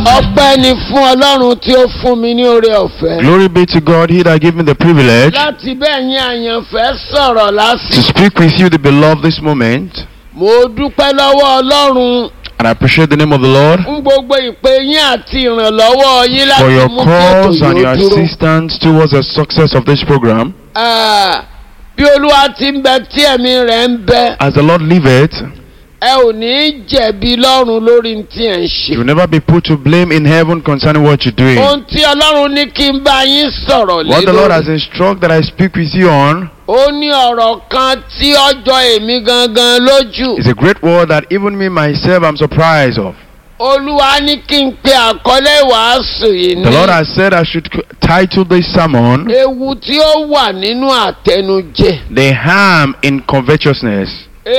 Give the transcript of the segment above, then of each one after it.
ọpẹ́ ni fún ọlọ́run tí ó fún mi ní oore ọ̀fẹ́. Glory be to God, He that gave me the privilege láti bẹ́ẹ̀ yín àyànfẹ́ sọ̀rọ̀ to lásìkò. speak with you, the beloved, this moment. mo dúpẹ́ lọ́wọ́ ọlọ́run And I appreciate the name of the Lord fún gbogbo ìpè yín àti ìrànlọ́wọ́ yín for láti your mú kí ètò calls and your yóò dúró. assistance towards the success of this program. Ah, bí olúwa ti ń bẹ tí ẹ̀mí rẹ̀ ń bẹ As the Lord liveth, ẹ ò ní jẹ̀bi lọ́run lórí tí ẹ̀ ń ṣe. you will never be put to blame in heaven concerning what you're doing. ohun tí ọlọ́run ní kí n bá yín sọ̀rọ̀ lé What the Lord has lórí. instructed that I speak with you on ó ní ọ̀rọ̀ kan tí ọjọ́ èmi gangan lójú. is a great word that even me myself I'm surprised of. olúwa ní kí n pe àkọlé ìwàásù yìí The Lord ní has said I should c- title this sermon ewu tí ó wà nínú àtẹnujẹ. The Harm in Covetousness.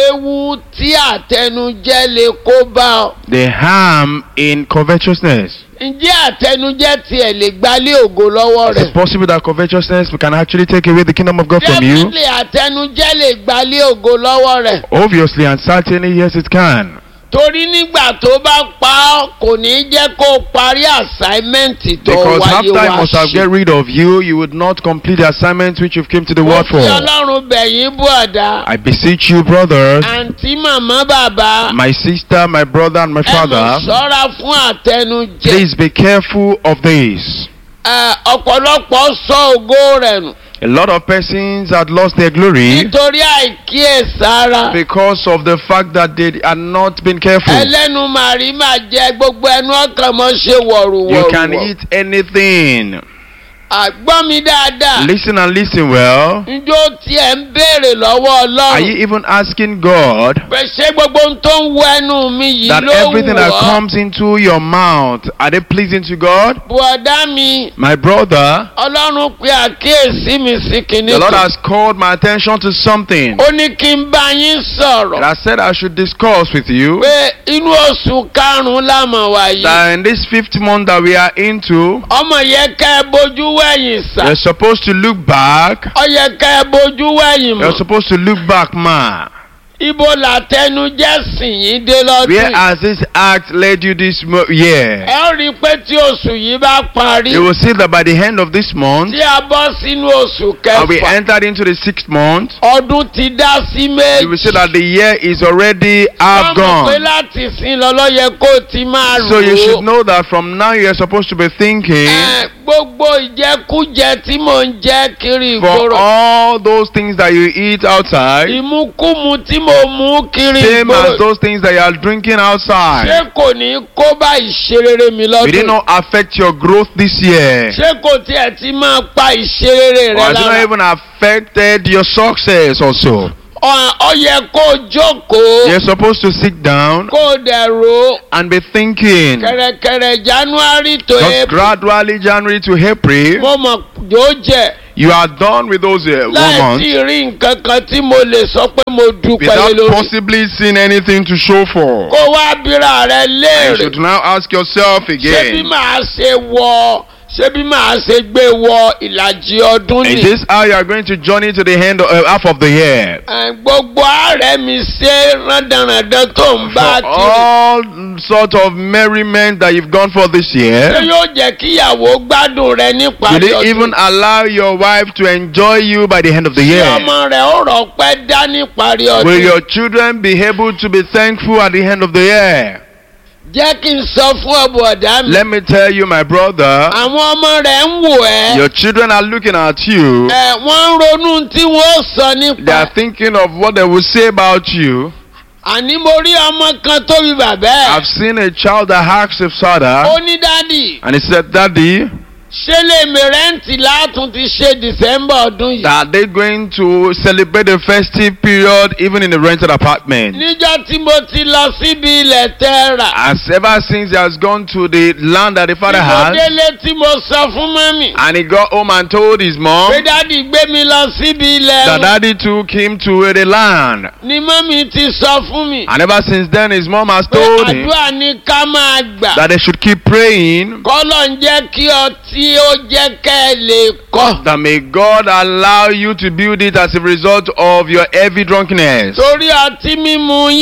ewu tí àtẹnujẹ lè kó bá ọ. The harm in covetousness. ǹjẹ́ àtẹnujẹ tiẹ̀ lè gbálé ògo lọ́wọ́ Is it rẹ̀? possible that covetousness can actually take away the kingdom of God from you? definitely àtẹnujẹ lè gbálé ògo lọ́wọ́ rẹ̀. Obviously and certainly, yes, it can. torí nígbà tó bá pa ọ́ kò ní jẹ́ kó o parí assignment tó Because half wáyé time wá must have get ṣe. rid of you, you would not complete the assignment which you've came to the mo world fi for. ọlọ́run bẹ̀yìn bú ọ̀dà. I beseech you, brothers, àǹtí màmá bàbá. my sister, my brother, and my ẹ mọ̀ father, ṣọ́ra fún àtẹnujẹ. please be careful of this. Ẹ, ọ̀pọ̀lọpọ̀ sọ ògo rẹ̀ nù. A lot of persons had lost their glory nítorí àìkíyèsára. because of the fact that they had not been careful. ẹlẹ́nu màrí máa jẹ gbogbo ẹnu ọkàn mọ́ ṣe You can wọ̀rùwọ̀rù. eat anything. àgbọ́ mi dáadáa. Listen and listen well. njó tiẹ̀ ń béèrè lọ́wọ́ Are you ọlọ́run. even asking God pé ṣé gbogbo ohun tó ń wọ ẹnu mi yìí that ló wù everything that ọ́. comes into your mouth are they pleasing to God? bùọ̀dá mi My brother, ọlọ́run pe àkíyèsí mi sí kinní the Lord kan. has called my attention to something ó ní kí n bá yín that sọ̀rọ̀. I said I should discuss with you. pé inú oṣù karùn-ún lámọ̀ wáyé. That in this fifth month that we are into, ọmọ yẹ ká ẹ bójú wẹ̀yìn sà. you're supposed to look back. ọ yẹ ká ẹ bójú wẹ̀yìn You're mọ̀. supposed to look back, ma. ibo làtẹnujẹ sìn yín dé lọ́dún Where yìí. has this act led you this mo- year? ẹ ó rí i pé tí oṣù yìí bá parí. You will see that by the end of this month, tí a bọ́ sínú oṣù and we kẹfà. entered into the sixth month, ọdún ti dá sí you will see méjì. that the year is already half Wọ́n mọ̀ pé gone. láti sin lọ́lọ́ yẹ kó o ti máa rò So you should ó. know that from now you are supposed to be thinking Ẹ, gbogbo ìjẹkújẹ tí mò ń jẹ kiri for ìgboro. all those things that you eat outside, ìmúkúmu tí mo mú kiri same as ìgboro. those things that you are drinking outside. ṣé kò ní kó bá ìṣerere mi Will lọ́dún it yìí? not affect your growth this year? ṣé kò tiẹ̀ ti máa pa ìṣerere Or rẹ has it not lára? even affected your success also? Ọ- ọ yẹ kó o jókòó You're supposed to sit down kó o dẹ̀ ro and be thinking. kẹ̀rẹ̀kẹ̀rẹ̀ january to Just april gradually, January to April, mo mọ̀ yóò jẹ́ you are done with those uh, one láì month tí rí nǹkan kan tí mo lè sọ pé mo dúpẹ́ lé without lórí. possibly seeing anything to show for. kó wá bíra rẹ You léèrè should now ask yourself ṣé bí again. màá ṣe wọ ṣé bí màá ṣe gbé wọ ìlàjì ọdún Is ni. this how you are going to journey to the end of, uh, half of the year? Ẹ, gbogbo ààrẹ mi ṣe rándanrandan tó ń bá For kiri. all sort of merriment that you've gone for this ṣé year, yóò jẹ́ kíyàwó gbádùn rẹ will níparí it ọdún. even allow your wife to enjoy you by the end of the Ṣé year? ọmọ rẹ̀ ó rọpẹ́ dá níparí Will ọdún. your children be able to be thankful at the end of the year? jẹ́ kí n sọ fún ọ̀bọ̀ ọ̀dá mi. Let me tell you, my brother, àwọn ọmọ rẹ̀ ń wò ẹ́. your children are looking at you. ẹ wọ́n ń ronú tí wọ́n ó sọ They nípa. are thinking of what they will say about you. àní mo rí ọmọ kan tó bí bàbá ẹ̀. I've seen a child that asked his father, ó ní dádì and he said, Daddy, ṣé lè mi rẹ́ǹtì látún ti ṣe december ọdún yìí. are they going to celebrate the festive period even in a rented apartment? níjọ́ tí mo ti lọ síbi ilẹ̀ tẹ́ rà. As ever since he has gone to the land that the father tí mo has, délé tí mo sọ fún mọ́mì. and he got home and told his mom pé dádì gbé mi lọ síbi ilẹ̀ that wọn. daddy took him to the land. ni mọ́mì ti sọ fún mi. And ever since then, his mom has pé told him àdúrà ní ká máa gbà. that they should keep praying kọ́lọ̀ ń jẹ́ kí ọtí ó jẹ́ kẹ́ ẹ lè kọ́. that may God allow you to build it as a result of your heavy drunkenness. torí ọtí mímu yín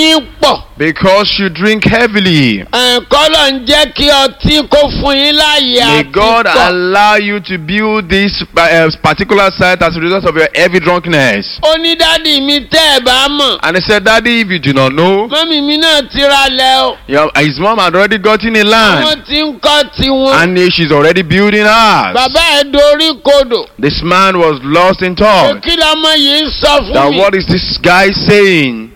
pọ̀. because you drink heavily. kọ́lọ̀ ń jẹ́ kí ọtí kó fún yín láàyè May àti God pọ̀. allow you to build this uh, particular site as a result of your heavy drunkenness. ó ní dádì mi tẹ́ ẹ̀ bá mọ̀. And he said, Daddy, if you do not know, mọ́mì mi náà ti ra lẹ̀ o. your, his mom had already gotten a wọ́n land ti ń kọ́ tiwọn. and uh, she's already building ours. bàbá ẹ̀ dorí kodò. This man was lost in thought. kí lọmọ yìí ń sọ fún That mi. what is this guy saying?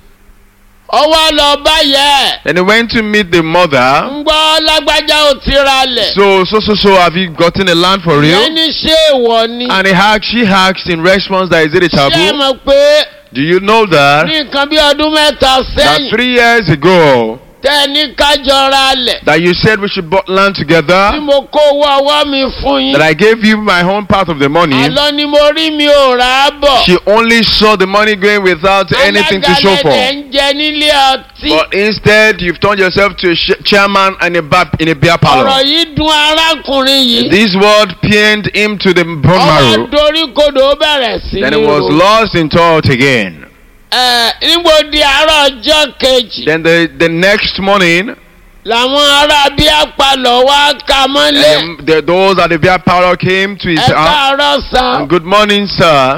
ọwọ́ lọ bá yẹ ẹ̀. Then he went to meet the mother. ń gbọ́ lágbájá ò ti ra lẹ̀. So, so, so, so, have you gotten a land for real? ẹni ṣé èèwọ̀ ni. And he asked, she asked in response that is it a ṣé ẹ taboo? mọ̀ pé Do you know that? ní nǹkan bí ọdún mẹ́ta That sẹ́yìn three years ago, tẹ́ ẹ ní kájọ ra lẹ̀. that you said we should buy land tí together, mo kó owó ọwọ́ mi fún yín. that I gave you my own part of the money. àlọ́ ni mo rí mi ò rà á bọ̀. She only saw the money going without anything to show alágalẹ̀dẹ̀ for. ń jẹ nílé ọtí. But instead, you've turned yourself to a sh- chairman in a, bar, in a beer ọ̀rọ̀ parlor. yìí dùn arákùnrin yìí. This word pained him to the bone ọwọ́ marrow. dorí kodò ó bẹ̀rẹ̀ sí Then ní he was ro. lost in thought again. Ẹ, nígbò di àárọ̀ ọjọ́ kejì Then the, the next morning, làwọn ará bí apalọ̀ wá ka mọ́lé. um, the, those at the beer parlor came to his ẹ house. káàárọ̀ sàn. Good morning, sir.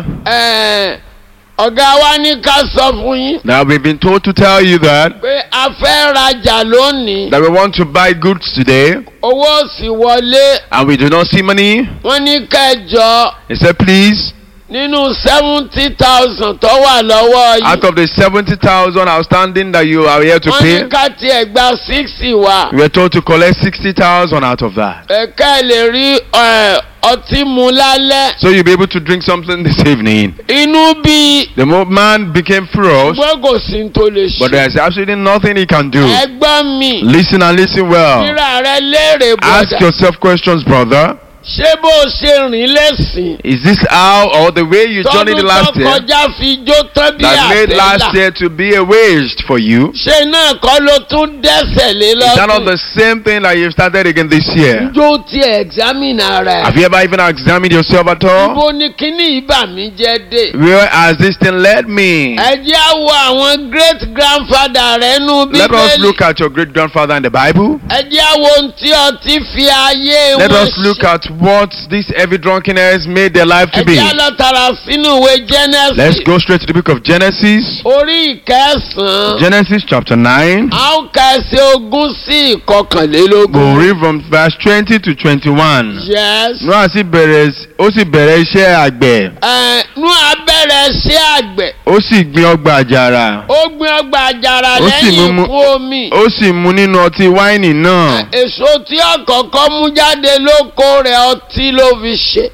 Ẹ, ọ̀gá wa ní ká sọ fún yín Now we've been told to tell you that pé a fẹ́ rajà lónìí. that we want to buy goods today owó ò sì wọlé. and we do not see money. wọ́n ní kẹjọ He said, please, nínú seventy thousand tó wà lọ́wọ́ out yìí. of the 70,000 outstanding that you are here to wọ́n ní pay, ká tiẹ̀ gba sixty wá. we are told to collect 60,000 out of that. ẹ̀ka ẹ̀ lè rí ẹ̀, ọtí mu lálẹ́. So you'll be able to drink something this evening. inú bí The mo- man became furious, gbọ́ kò sí ní tó lè but ṣe. there's absolutely nothing he can do. ẹgbọ́n mi Listen and listen well. ríra rẹ léèrè Ask bọ̀dà. yourself questions, brother. ṣé bó o ṣe rìn lẹ́sìn. Is this how or the way you journeyed tọdún last tó year kọjá fi jó tán bí that made last àbẹ́là. year to be a waste for you? ṣé náà kọ́ ló tún dẹ́sẹ̀ lé Is that not lọ́dún. the same thing that you've started again this year? njó tiẹ̀ examine ara Have ẹ̀. you ever even examined yourself at all? ibo ni kíní ìbà mi jẹ́ dé. Where has this thing led me? ẹ jẹ́ á wo àwọn great grandfather rẹ̀ nú Let us bíbélì. look at your great grandfather in the Bible. ẹ jẹ́ á wo ohun tí ọtí fi ayé Let wọn us look ṣe. at what this heavy drunkenness made their life to ẹ be. jẹ́ á lọ tààrà sínú ìwé Let's genesis. go straight to the book of Genesis. orí ìkẹsàn-án. Genesis chapter 9. a ó ka ẹsẹ̀ ogún sí ìkọkànlélógún. Go read from verse 20 to 21. yes. Noah sì bẹ̀rẹ̀ ó sì bẹ̀rẹ̀ iṣẹ́ àgbẹ̀. ẹ nú abẹ́rẹ́ sí àgbẹ̀. Ó sì gbin ọgbà àjàrà. ó gbin ọgbà àjàrà Ó sì lẹ́yìn mú- ikú omi. Ó sì mu nínú ọtí wáìnì náà. èso tí ọ̀kọ̀ọ̀kan mú jáde lóko rẹ̀ ọtí ló fi ṣe.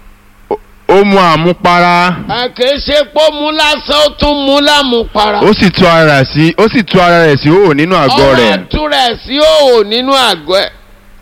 Ó mu àmupara. ẹ kìí ṣe pé ó mú lásán ó tún mú lámùpara. Ó sì tú ara rẹ̀ sí ó sì tú ara rẹ̀ sí òwò nínú àgọ́ ọwọ́ rẹ̀. àtú rẹ̀ sí òwò nínú àgọ́ ẹ̀.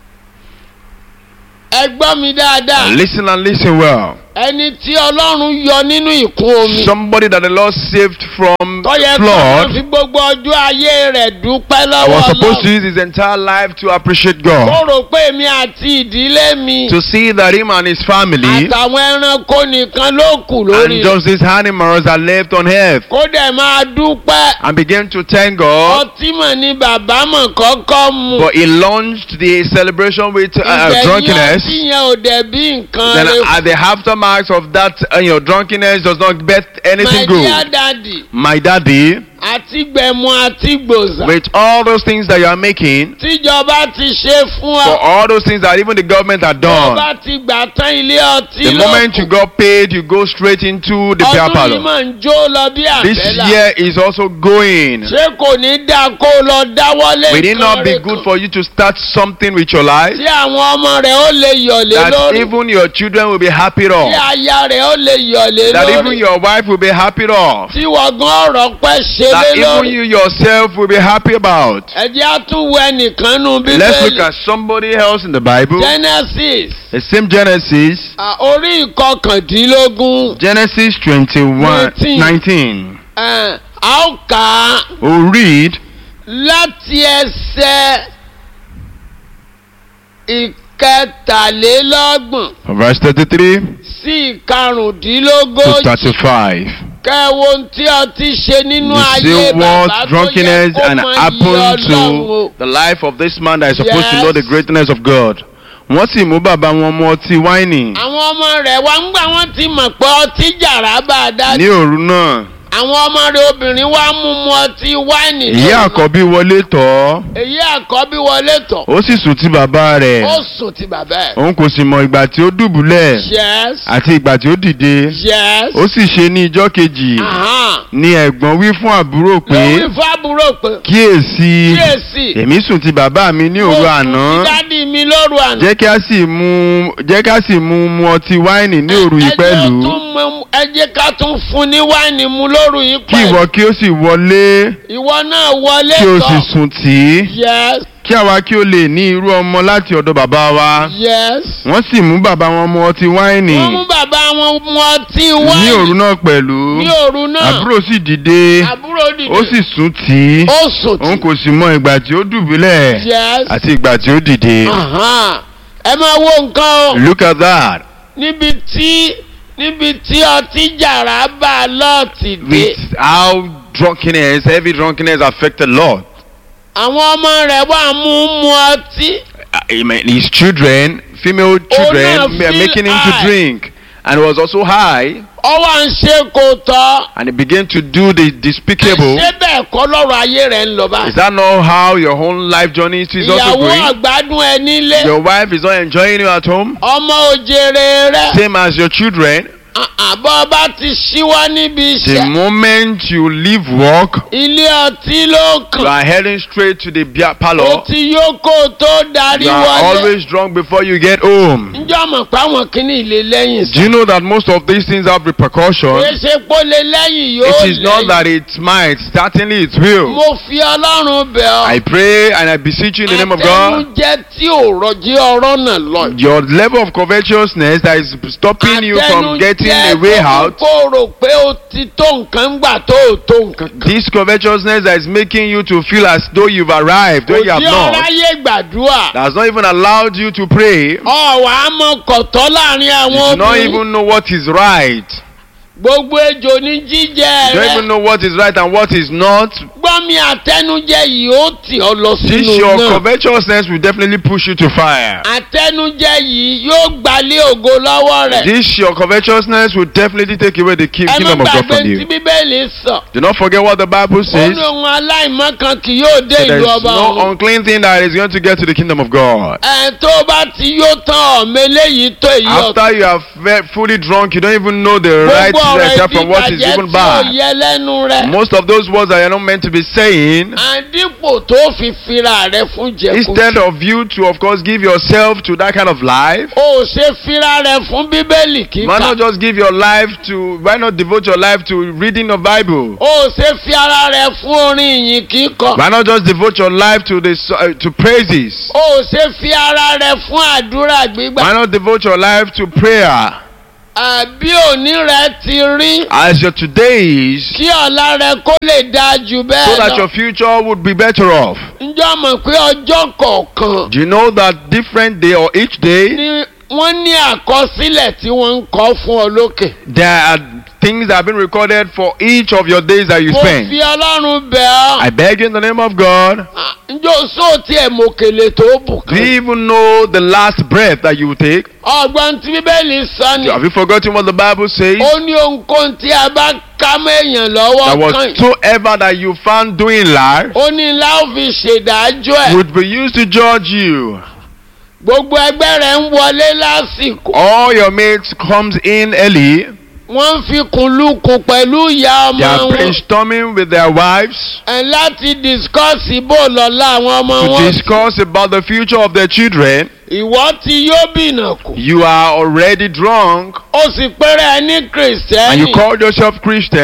ẹ gbọ́ mi dáadáa. Listen and listen well. ẹni tí ọlọ́run yọ nínú ìkún omi. Somebody that the Lord saved from tó yẹ kó flood fi gbogbo ọjọ́ ayé rẹ̀ dúpẹ́ I lọ́wọ́ was supposed to ọlọ́run. use his entire life to appreciate ó God. rò pé èmi àti ìdílé mi To see that him and his family àtàwọn ẹranko nìkan ló kù lórí and rẹ̀. just these animals are left on earth kó dẹ̀ máa dúpẹ́. and begin to thank God. ọtí mọ̀ ni bàbá mọ̀ kọ́kọ́ mu. But he launched the celebration with uh, ìgbẹ̀yìn drunkenness. ọtí yẹn ò dẹ̀ bí nǹkan Then rẹ̀. at the aftermath of that, uh, your drunkenness does not bet my anything dear good. daddy My daddy, àti gbẹ̀mú àti gbòòsà. with all those things that you are making, tíjọba ti ṣe fún for ọ. all those things that even the government had tó done, bá ti gbà tán ilé ọtí the moment you got paid, you go straight into the beer ọdún yìí parlor. máa ń jó lọ bí This àbẹ́là. year is also going. ṣé kò ní dáa kó o lọ dáwọ́lé Will it not be rẹ̀ good kan? for you to start something with your life tí àwọn ọmọ rẹ̀ ó lè yọ̀lé that lórí. even your children will be happy tí off? aya rẹ̀ ó lè yọ̀lé That even lórí. your wife will be happy off? tí wọ́n gan ọ̀rọ̀ pẹ́ ṣe That lé even lórí. you yourself will be happy about? ẹ jẹ́ á tún wo ẹnìkan nù Let's look bíbélì. at somebody else in the Bible. genesis The same Genesis, à, orí ìkọkàndínlógún. Genesis 21, Nineteen. 19. ẹ̀, a ó kà á We'll read láti ẹsẹ̀ ìkẹtàlélọ́gbọ̀n from verse 33 sí to ìkarùndínlógójì. 35. kẹ́ ẹ wo ohun tí ọtí ṣe nínú You ayé see bàbá what tó yẹ drunkenness kó and mọ iye happened ọlọ́run to o. the life of this man that is supposed to Yes. know the greatness of God. Wọ́n sì mú bàbá wọn mu ọtí wáìnì àwọn ọmọ rẹ̀ wá ń gbà wọ́n ti mọ̀ pé ọtí jàrá bá a dá ní òru náà. àwọn ọmọ rẹ̀ obìnrin wá mú mu ọtí wáìnì Ìyá lóru. àkọ́bí wọlé tọ̀ ọ́. èyí àkọ́bí wọlé tọ̀ Ó sì sùn tí bàbá rẹ̀. ó sùn ti bàbá ẹ̀. Òun kò sì mọ ìgbà tí ó dùbúlẹ̀ yes àti ìgbà tí ó dìde. yes Ó sì ṣe ní ijọ́ kejì. ahan. Ni ẹ̀gbọ́n wí fún àbúrò pé lórí fábúrò pé kíyèsí kíyèsí èmi sùn ti bàbá mi ní òru àná. dádì mi lóru àná. Jẹ́ kí a sì mú jẹ́ kí a sì mú mu ọtí wáìnì ní òru yìí Ẹ jẹ́ pẹ̀lú. tún mú- ẹ jẹ́ ká tún fún ní wáìnì mu lóru yìí Kí pẹ̀lú. ìwọ kí ó sì wọlé ìwọ náà wọlé kí o sì tọ̀. sùn tì í. yes Kí àwa kí o lè ní irú ọmọ láti ọ̀dọ̀ bàbá wa. yes. Wọ́n sì mú bàbá wọn mu ọtí wáìnì wọ́n mú bàbá wọn mu ọtí ní òru wáìnì náà pẹ̀lú. ní òru náà. Àbúrò sì dìde àbúrò dìde. ó sì sùn tì í. ó sùn Òun tí. kò sì mọ ìgbà tí ó dùbúlẹ̀ yes. àti ìgbà tí ó dìde. Ahan. ẹ máa wo nǹkan o. Look at that. níbi tí níbi tí ọtí jàrá bá a lọ́ọ̀tì dé. With how drunkenness, heavy drunkenness affected Lord. àwọn ọmọ rẹ̀ wà mú mu ọtí. Uh, Amen. His children, female children, náà were feel making him to high. drink. And he was also high. ó wà ń ṣe kò tọ́. And he began to do the despicable. ṣé bẹ́ẹ̀ kọ́ lọ́rọ̀ ayé rẹ̀ ń lọ Is báyìí. that not how your own life journey is also ìyàwó going? àgbádùn ẹ nílé. Your wife is not enjoying you at home, ọmọ òjèrè rẹ̀. same as your children. àbọ̀ bá ti ṣíwá níbi The iṣẹ́. moment you leave work, ilé ọtí ló you kàn. are heading straight to the beer ó parlor. ti yó kó o tó darí You are wọlé. always drunk before you get home. ǹjọ́ mọ̀ pé àwọn kìíní ilé lẹ́yìn Do you know that most of these things have repercussions? kìí ṣe pé ó lè lẹ́yìn yóò It is not lẹ́yìn. that it might, certainly it will. mo fi ọlọ́run bẹ̀ ọ́. I pray and I beseech you in the name of God. àtẹnujẹ tí ò rọjí ọ̀rọ̀ náà lọ. Your level of covetousness that is stopping you from getting a way out. tó rò pé o ti tó nǹkan gbà tó o tó nǹkan kan. This covetousness that is making you to feel as though you've arrived, though kò you have sí not, ọ̀ráyé gbàdúrà. that has not even allowed you to pray. ọ̀wà á mọ kọ̀tọ́ láàrin You àwọn do not obìnrin. even know what is right. gbogbo ejò ní jíjẹ You don't even rẹ. know what is right and what is not. gbọ́mi àtẹnujẹ yìí ó tì ọ́ lọ This sínú your náà. covetousness will definitely push you to fire. àtẹnujẹ yìí yóò gbalẹ̀ ògo lọ́wọ́ rẹ̀. This your covetousness will definitely take away the ki- ẹ má kingdom of God gbàgbé from tí you. bíbélì sọ. Do not forget what the Bible ó says. ní ohun aláìmọ́ kan kì yóò dé that There ìlú is ọba no ọ̀run. unclean thing that is going to get to the kingdom of God. ẹ tó bá ti yó tán ọ̀mọ eléyìí tó èyí ọ̀tún. After you are ve- fully drunk, you don't even know the right gbogbo ọ̀rọ̀ step from what is ìdíbàjẹ́ even tí ò bad. yẹ lẹ́nu rẹ̀. Most of those words that you're not meant to be saying, àdìpò tó fi fira rẹ̀ fún jẹkùn. instead of you to, of course, give yourself to that kind of life, o ò ṣe fira rẹ̀ fún bíbélì why kíkà. not just give your life to, why not devote your life to reading the Bible? o ò ṣe fi ara rẹ̀ fún orin ìyìn kíkọ. Why not just devote your life to the uh, to praises? o ò ṣe fi ara rẹ̀ fún àdúrà gbígbà. Why not devote your life to prayer? àbí òní rẹ̀ ti rí. As your today is, kí ọ̀la rẹ̀ kó lè dáa jù so bẹ́ẹ̀ that lọ. your future would be better off. ǹjọ́ mọ̀ pé ọjọ́ kọ̀ọ̀kan Do you know that different day or each day ni wọ́n ní àkọsílẹ̀ tí wọ́n ń kọ́ fún ọ lókè. there are things that have been recorded for each of your days that you mo spend? fi ọlọ́run bẹ̀ ọ́. I beg you in the name of God, Ah, ǹjọ́ sóòtì ẹ̀ mọ̀kèlè tó bù do you kan. even know the last breath that you will take? ọgbọ́n tí bíbélì sọ ni. Have you forgotten what the Bible says? ó ní ohunkóhun tí a bá ká mọ́ èèyàn lọ́wọ́ That kan whatsoever that you found doing life ó ní ńlá ó fi ṣèdájọ́ ẹ̀. would be used to judge you. gbogbo ẹgbẹ́ rẹ̀ ń wọlé lásìkò. All your mates comes in early. wọ́n ń fi kùnlùkùn pẹ̀lú ìyá They ọmọ are wọn. brainstorming with their wives ẹ̀ láti discuss bó lọ́la àwọn ọmọ to wọn. discuss about the future of their children. ìwọ ti yóò bìnà kù. You are already drunk ó sì pẹ́rẹ́ ẹ ní and you kìrìsìtẹ́nì. call yourself Christian.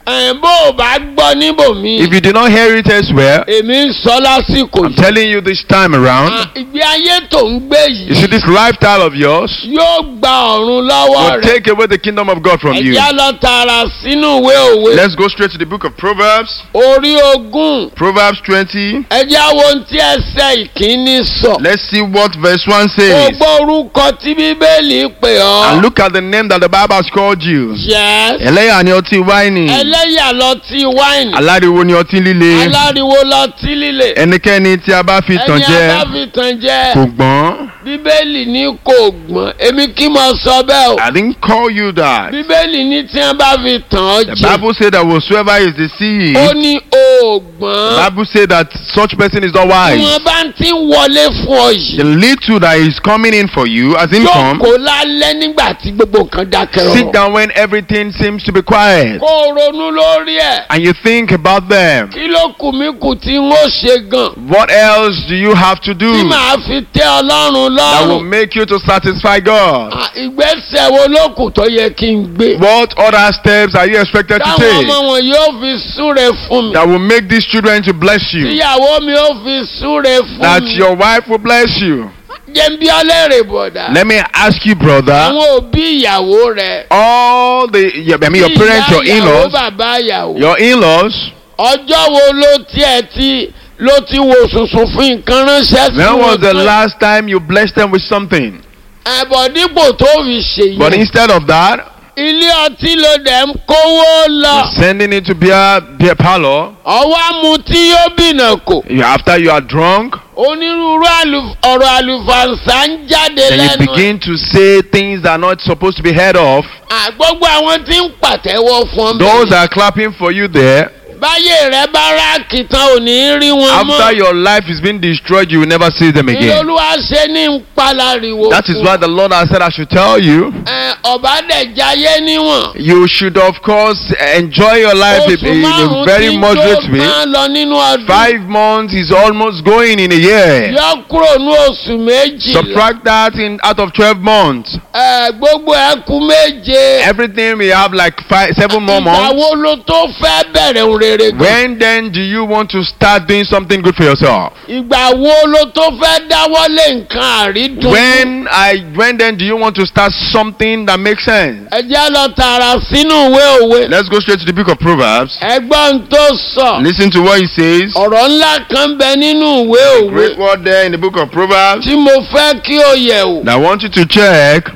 ẹ̀ bó o bá gbọ́ níbòmí. If you did not hear it elsewhere, èmi ń sọ lásìkò I'm yìí. telling you this time Ah, around, ìgbé ayé tó ń gbé you see yìí this lifestyle of yours yóò gba ọ̀run lọ́wọ́ will rẹ̀. take away the kingdom of God from you. ẹ̀já lọ tààrà sínú ìwé òwe. Let's go straight to the book of Proverbs. orí ogún. Proverbs 20. ẹ̀já wo ohun tí ẹsẹ̀ ìkíní sọ. Let's see what verse 1 o says. gbọ́ orúkọ tí bíbélì pè ọ́. And look at the name that the Bible has called you. yes. Ẹlẹ́yà ni ọtí wáìnì. ẹlẹ́yà lọtí wáìnì. Aláriwo ni ọtí líle. aláriwo lọtí líle. Ẹnikẹ́ni tí a bá fi tàn ẹni jẹ abáfitàn jẹ́. kò gbọ́n. bíbélì ní kò gbọ́n èmi kí mo sọ bẹ́ẹ̀ o. I didn't call you that. bíbélì ní tí wọ́n bá fi tàn ọ́ The jẹ. Bible said that whosoever is ó deceived, ní the òògbọ́n. Bible said that such person is not tí wise. wọ́n bá ti ń wọlé fún ọ The yìí. little that is coming in for you as income, jókòó lálẹ́ nígbà tí gbogbo nǹkan dákẹ́ sit rọrùn. down when everything seems to be quiet kó o ronú lórí ẹ̀. and you think about them. kí ló kù mí kù tí n ó ṣe gan. What else do you have to tí do màá fi tẹ́ ọlọ́run that will lọ́rùn. make you to satisfy God? À, ìgbésẹ̀ wo ló kù tó yẹ kí n gbé. What other steps are you expected to táwọn take ọmọ wọn yóò fi súre fún mi. that will make these children to bless you? tíyàwó mi ó fi súre That fún mi. your wife will bless you? jẹ́ ń bí ọlẹ́rẹ̀ bọ̀dá. Let me ask you, brother. àwọn òbí ìyàwó rẹ̀. All the, yeah, I mean, your bí parents, your ìyá ìyàwó in-laws, bàbá ìyàwó. your in-laws. ọjọ́ wo ló tiẹ̀ ti ló ti wo sùnsùn fún nǹkan ránṣẹ́ sí When was the tán? last time you blessed them with something? ẹ̀bọ̀ dípò tó fi ṣèyí. But instead of that, ilé ọtí ló dẹ̀ ń kówó lọ. you're sending it to beer, beer parlor. ọwọ́ mu tí yóò bìnà kò. You- After you are drunk, onírúurú àlù- ọ̀rọ̀ àlùfàǹsà ń jáde then you lẹ́nu ẹ̀. begin to say things that are not supposed to be heard of. À, gbogbo àwọn tí ń pàtẹ́wọ́ fún ọ. Those that are clapping for you there, báyé rẹ bá ráàkì tán ò ní rí wọn after mọ́. your life is being destroyed, you will never see them again. ìlólúwa ṣe ní ń palariwo. That is fún why ọ. the Lord has said, I should tell you, Ẹ, ọba dẹ̀ jayé níwọ̀n. you should, of course, enjoy your life oṣù in a márùn-ún very tí ń moderate tó way. máa lọ nínú ọdún. Five months is almost going in a year. yọ kúrò ní oṣù méjì. Subtract that in out of 12 months. ẹ gbogbo ẹ kú méje. Everything we have like five, seven more ìgbà months. wo ló tó fẹ́ bẹ̀rẹ̀ ohun rere gan? When then do you want to start doing something good for yourself? ìgbà wo ló tó fẹ́ dáwọ́lé nǹkan àrídùn? When I when then do you want to start something that makes sense? ẹ jẹ́ lọ tààrà sínú ìwé òwe. Let's go straight to the book of Proverbs. ẹgbọ́n tó sọ. Listen to what he says. ọ̀rọ̀ ńlá kan bẹ nínú ìwé òwe Great word there in the book of Proverbs. tí mo fẹ́ kí o yẹ̀ wò. that I want you to check.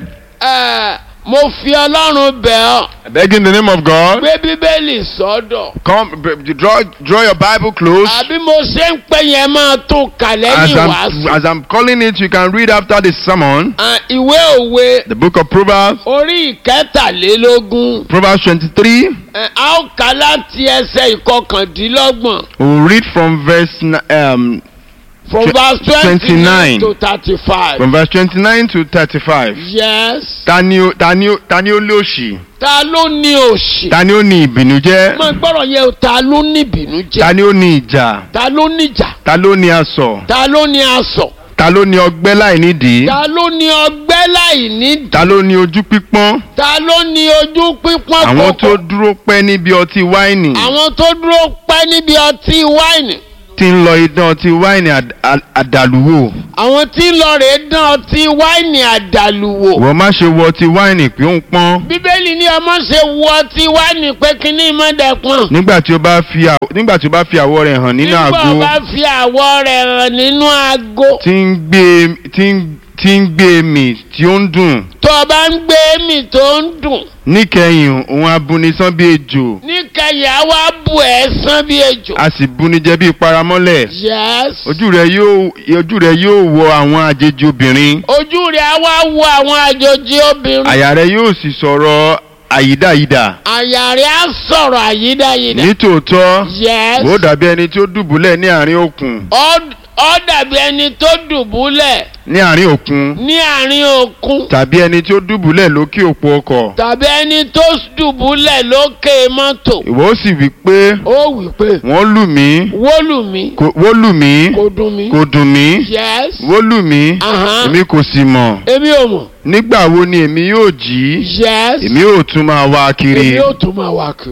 Ẹ, mo fi ọlọ́run bẹ̀ ọ́ I beg in the name of God. gbé bíbélì sọ́dọ̀. Come, b- b- draw, draw your Bible close. àbí mo ṣe ń pè yẹn máa tún kà As lẹ́yìn I'm, wàásù. as I'm calling it, you can read after the sermon. À, ìwé òwe The book of Proverbs, orí ìkẹtàlélógún Proverbs 23. ẹ, a ó kà láti ẹsẹ̀ ìkọkàndínlọ́gbọ̀n We'll read from verse n- um, from Tw- verse twenty 29. nine to thirty five. from verse 29 to 35. yes. Tani ó tani ó tani ó lóṣì? ta ló ní òṣì. Tani ó ní ìbìnújẹ́? mo gbọ́dọ̀ yẹ o, ta ló ní ìbínú jẹ́. Tani ó ní ìjà? ta ló níjà. Ta ló ní asọ̀? ta ló ní asọ̀. Ta ló ní ọgbẹ́ láì nídìí? ta ló ní ọgbẹ́ láì ní. Ta ló ní ojú pípọ́n? ta ló ní ojú pípọ́n Àwọn tó kòkò. dúró pẹ́ níbi ọtí wáìnì. àwọn tó dúró pẹ́ níbi ọtí wáìnì. tí ń lọ idán ọtí wáìnì àd- à- àdàlúwò. àwọn tí ń lọ rèé dán ọtí wáìnì àdàlù wò. wọ́n má ṣe wọ ọtí wáìnì pé ó ń pọ́n. bíbélì ní ọmọ ṣe wọ ọtí wáìnì pé kínní mọ́dẹ̀pọ̀n. nígbà tí ó bá fi àw- nígbà tí ó bá fi àwọ̀ rẹ̀ hàn nínú nígbà àgbo bá fi àwọ̀ rẹ̀ hàn nínú aago. tí ń gbé tí ń tí ń gbé mì tí ó ń dùn. tó o bá ń gbé mì tó ń dùn. níkẹyìn òun abúnisán bí ejò níkẹyìn á wá bù ẹ́ sán bí ejò. a sì bunijẹ bí paramọ́lẹ̀. yes. ojú rẹ̀ yóò ojú rẹ̀ yóò wọ àwọn àjèjì obìnrin. ojú rẹ̀ á wá wo àwọn àjòjì obìnrin. àyà rẹ̀ yóò sì sọ̀rọ̀ àyídáyídà. àyà rẹ̀ á sọ̀rọ̀ àyídáyídá. nítòótọ́ yes. ó dàbí ẹni tí ó dùbúlẹ̀ ní àárín òkun. Ó- ó dàbí ẹni tó dùbúlẹ̀ ní àárín òkun. ní àárín òkun. tàbí ẹni tí ó dùbúlẹ̀ lókè òpó ọkọ̀. tàbí ẹni tó dùbúlẹ̀ lókè mọ́tò. ìwọ ó sì wí pé ó wí pé wọ́n lù mí wólù mi kò- wó lù mí kò dùn mí. kò dùn mí yes. wó lù mí Aha. èmi kò sì mọ̀ èmi ò mọ̀. nígbà wo ni èmi yóò jí yes. èmi yóò tún máa wá èmi kiri. yóò tún máa wá kiri.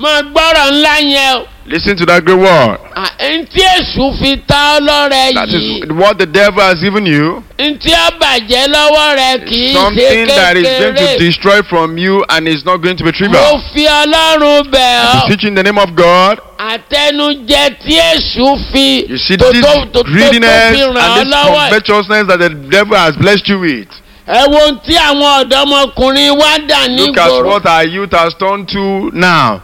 máa gbọ́rọ̀ ńlá yẹn o. Listen to that great word. À, ntí èṣù fi ta ọ́ lọ́rẹ That yìí is what the devil has given you. ntí ó bàjẹ́ lọ́wọ́ rẹ kì í ṣe Something that is going to kékeré. destroy from you and is not going to be mo trivial. fi ọlọ́run bẹ̀ ọ́ Beseech in the name of God. àtẹnujẹ tí èṣù fi You see tó this tó tó tó fi greediness ràn ọ́ and this lọ́wọ́ covetousness that the devil has blessed you with. ẹ wo ohun tí àwọn ọ̀dọ́mọkùnrin wá dà Look at nígboro what our youth has turned to now.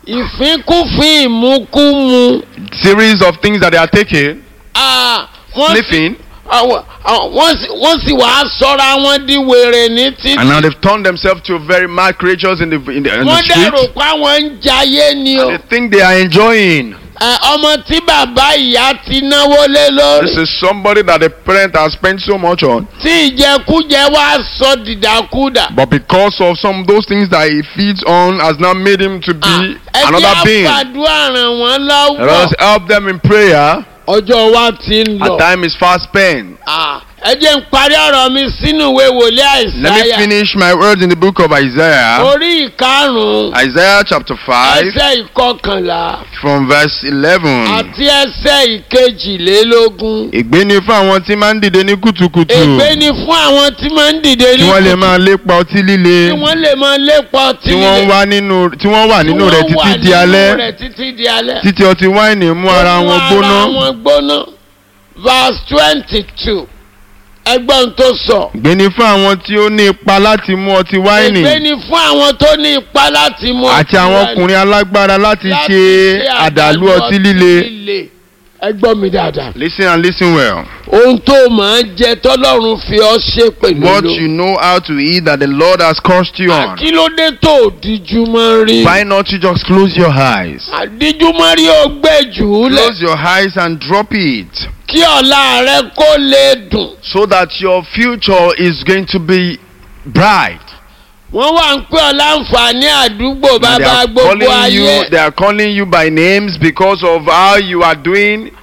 ìfínkúfín ìmúkúmu Series of things that they are taking, Ah, wọ́n sì sniffing, àwọn- àwọn- wọ́n sì wọ́n sì wàá sọ́ra wọn di wèrè ní and now títì they've turned themselves to very mad creatures in the in the, in the wọ́n dẹ̀rò street. pé àwọn ń jayé ni o And they think they are enjoying. Ẹ, ọmọ tí bàbá ìyá ti náwó lé lórí This is somebody that the parent has spent so much on, tí ìjẹkújẹ wá sọ dìdàkudà. but because of some of those things that he feeds on, has now made him to be ẹ another jẹ́ being. àfàdúrà ràn wọ́n Let us lọ́wọ́. help them in prayer. ọjọ́ wa ti ń Our lọ. time is fast spent. Ah, ẹ jẹ́ ń parí ọ̀rọ̀ mi sínú ìwé wòlíì Let me àìsáyà. finish my words in the book of Isaiah. orí ìkarùn-ún Isaiah chapter 5 ẹsẹ̀ ìkọkànlá from verse 11. àti ẹsẹ̀ ìkejìlélógún. Ègbé ni fún àwọn tí máa ń dìde ní kùtùkùtù. ègbé ni fún àwọn tí máa ń dìde Tí ní wọ́n lè kùtù, máa lépa ọtí líle. tí wọ́n lè máa lépa ọtí Tí wọ́n wá nínú tí wọ́n wà nínú rẹ̀ títí di alẹ́. rẹ̀ títí di alẹ́. Títí ọtí wáìnì mú ara Ó mú wọn ara gbóná. wọn gbóná. verse twenty two ẹgbọ́n tó sọ. Ègbé ni fún àwọn tí ó ní ipa láti mú ọtí ègbé wáìnì. ni fún àwọn tó ní ipá láti mú Àti ọtí àwọn wáìnì, ọkùnrin alágbára láti láti ṣe àdàlú ọtí líle. ẹ gbọ́ mi dáadáa. Listen and listen well. ohun tó máa ń jẹ tọ́lọ́run fi ọ́ ṣe pẹ̀lú What ló. you know how to eat that the Lord has cursed you on. kí ló dé tó díjú mọ́ rí. Why not you just close your eyes? àdíjú mọ́ rí ó gbé jù ú lẹ̀. Close your eyes and drop it kí ọ̀la rẹ kó lè dùn. so that your future is going to be bright. wọ́n wà ń pè ọ́ láǹfààní àdúgbò And they bàbá are gbogbo calling ayé. you they are calling you by names because of how you are doing.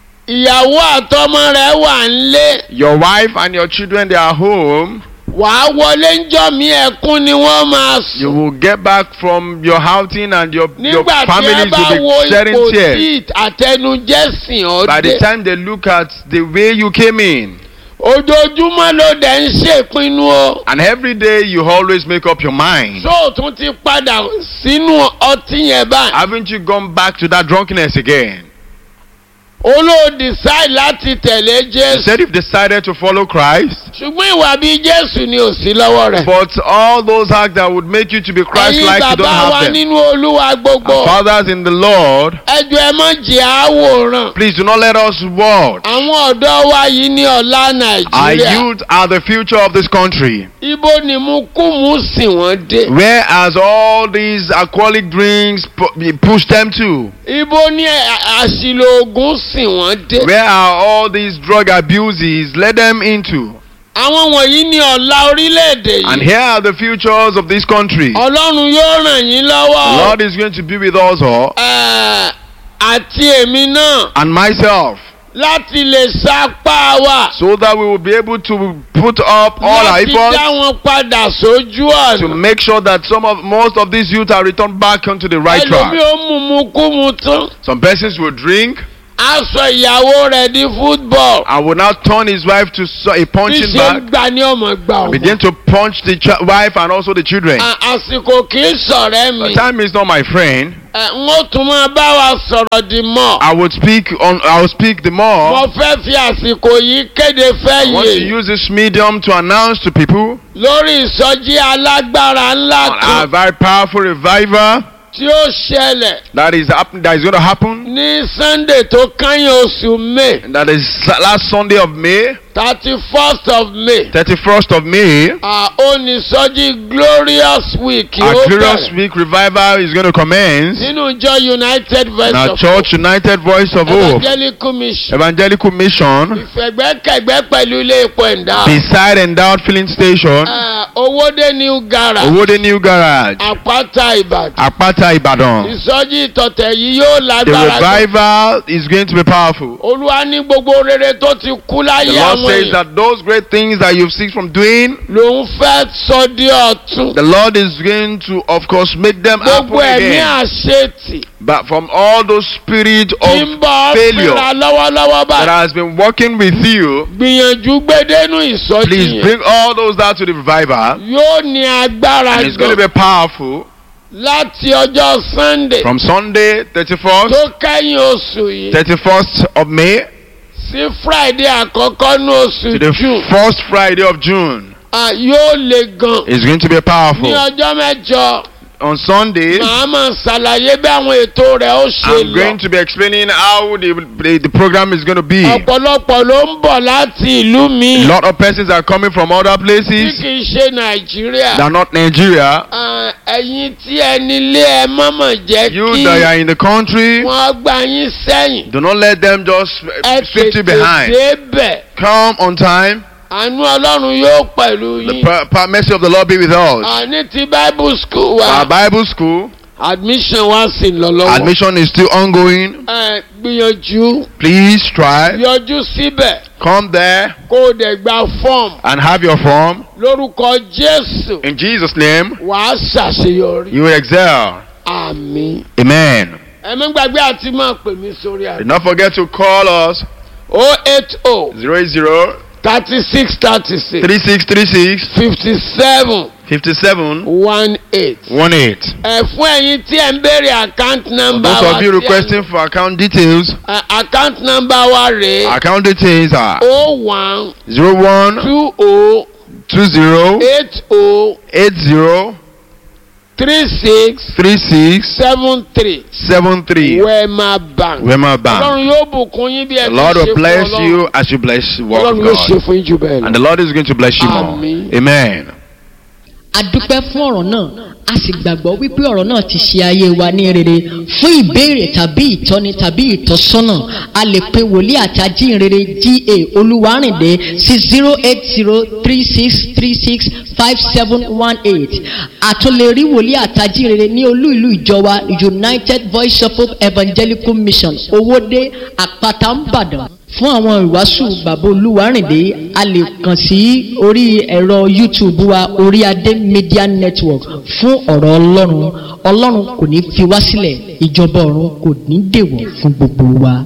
ìyàwó àtọmọ rẹ wà ń lé. Your wife and your children they are home. wàá wọlé ńjọ́ mi ẹkún ni wọ́n máa You sùn. will get back from your outing and your your nígbà tí ẹ families bá will wo be shedding ipò tears. tí àtẹnujẹ sìn By the ọdẹ. time they look at the way you came in, ojoojúmọ́ ló dẹ̀ ń ṣèpinnu o. and every day you always make up your mind. sóòtún ti padà sínú ọtí yẹn báyìí. Haven't you gone back to that drunkenness again? olóòdì sáì láti tẹ̀lé jésù. Instead, you've decided to follow Christ, ṣùgbọ́n ìwà bíi jésù ni ò sí lọ́wọ́ rẹ̀. but all those acts that would make you to be ẹ̀yin Christ-like, you don't bàbá wa have them. nínú olúwa gbogbo. Our fathers in the Lord, ẹjọ́ ẹ má jẹ́ àwòrán. please do not let us watch. àwọn ọ̀dọ́ wa yìí ní ọ̀la Our nàìjíríà. youth are the future of this country. ibo ni mú kú mú sí wọn dé. Whereas all these alcoholic drinks pu- push them to? ibo ni ẹ- àṣìlò oògùn sí wọn dé. Where are all these drug abuses led them into? àwọn wọ̀nyí ní ọ̀la orílẹ̀-èdè And yìí. here are the futures of this country. ọlọ́run yóò ràn yín The lọ́wọ́. Lord is going to be with us all Ẹ̀, àti èmi náà and myself láti lè sapá wa. so that we will be able to put up all our láti efforts dá wọn padà sójú to ọ̀nà. make sure that some of most of these youth are returned back onto the right ẹlòmí track. ó mú mu kú mu tán. Some persons will drink aṣọ ìyàwó rẹ̀ di football. and will now turn his wife to so- a bí punching ṣe bag, ń gbà ní ọmọ gbà begin ọmọ. to punch the ch- wife and also the children. À- àsìkò kì í sọ̀rẹ́ The mi. time is not my friend. Ẹ, n ó tún máa bá wa sọ̀rọ̀ di mọ́. I would speak on. I will speak the more. mo fẹ́ fi àsìkò yìí kéde I want to fẹ́yè use this medium to announce to people lórí ìsọjí alágbára ńlá a kan very powerful revival tí ó ṣẹlẹ̀ that is happen, that is going to happen. ní sunday tó kányìn oṣù may And that is last Sunday of May, thirty first of may. thirty first of May. onísọjí glorious week Our yóò glorious bẹ̀rẹ̀ week revival is going to commence. nínú ìjọ united In verse our of church, United Voice of Hope, evangelical mission Evangelical Mission, ìfẹ̀gbẹ́kẹ̀gbẹ́ pẹ̀lú ilé epo ẹ̀dá beside Endowed Filling Station, owóde new garage Owode New Garage, àpáta ìbàdàn Apata Ibadan. ìsọjí ìtọ̀tẹ̀ yìí yóò The lágbára gan. revival is going to be powerful. olúwa ní gbogbo rere tó ti kú The láyé Lord àwọn àwọn says èèyàn that those great things that you've seen from doing, lòun fẹ́ sọ di ọ̀tun the Lord is going to, of course, make them happen gbogbo ẹ̀mí again. àṣetì But from all those spirits tí ń of bọ̀ failure fínra lọ́wọ́lọ́wọ́ that báyìí has been working with you, gbìyànjú gbédénú ìsọjí please yẹn bring all those out to the revival. yóò ní agbára And it's going to gan be powerful láti ọjọ́ sunday from Sunday, 31st, tó kẹ́yìn oṣù yìí 31st of May sí friday àkọ́kọ́ ní oṣù to the june first Friday of June. Ah, yóò le gan It's going to be ní powerful. ọjọ́ mẹ́jọ On Sunday, màá máa ṣàlàyé bí àwọn ètò rẹ̀ ó ṣe I'm lọ going to be explaining how the, the, the program is going to be. A ọ̀pọ̀lọpọ̀ ló ń bọ̀ láti ìlú mi lot of persons are coming from other tí places kì í ṣe nàìjíríà. that are not Nigeria. Ah, ẹ̀yin tí ẹ nílé ẹ mọ̀mọ̀ jẹ́ You kí that are in the country, wọ́n gbà yín sẹ́yìn. do not let them just ẹ uh, sweep you tètè behind. débẹ̀ Come on time. àánú ọlọ́run yóò pẹ̀lú The yín. per- per- mercy of the Lord be with us. àní ti bible school wa Our Bible school admission wa sì ń lọ lọ́wọ́. admission is still ongoing. ẹ gbìyànjú Please try. yọjú síbẹ̀ Come there kó o dẹ̀ gba fọ́ọ̀mù and have your form. lórúkọ jésù In Jesus' name, wàá ṣàṣeyọrí. you will excel. àmì. Amen. ẹ má gbàgbé àti máa pè mí sórí Do àná. not forget to call us o eight o 00 thirty six thirty six 3636 fifty seven 57 one eight. 18. ẹ fún ẹ̀yin tí ẹ ń béèrè account number Those wa of you tí ẹ- requesting for account details, ẹ, account number wa rèé account details are o one 01 two o 20 eight o 80 three six 36 seven three 73. wema bank. Wema Bank. ọlọ́run yóò bùkún yín bí ẹ The ti Lord ṣe will fún bless Ọlọ́run. you as you bless the work of ọlọ́run yóò ṣe God. fún yín jù bẹ́ẹ̀ And lọ. the Lord is going to bless you more. Amen. Amen. a dúpẹ́ fún ọ̀rọ̀ náà a sì gbàgbọ́ wípé ọ̀rọ̀ náà ti ṣe ayé wa ní rere fún ìbéèrè tàbí ìtọ́ni tàbí ìtọ́sọ́nà a lè pe wòlíì àti ajínrere ga olúwarìndé sí zero eight zero three six three six five seven one eight àtúnlẹ̀ rí wòlíì àti ajínrere ní olú ìlú ìjọba united voice of hope evangelical mission owóde àpáta ńbàdàn fún àwọn ìwàásù bàbá olúwarìndé a lè kàn sí orí ẹ̀rọ youtube wa orí adé media network fún ọ̀rọ̀ ọlọ́run ọlọ́run kò ní fi wá sílẹ̀ ìjọba ọ̀run kò ní dèwọ̀ fún gbogbo wa.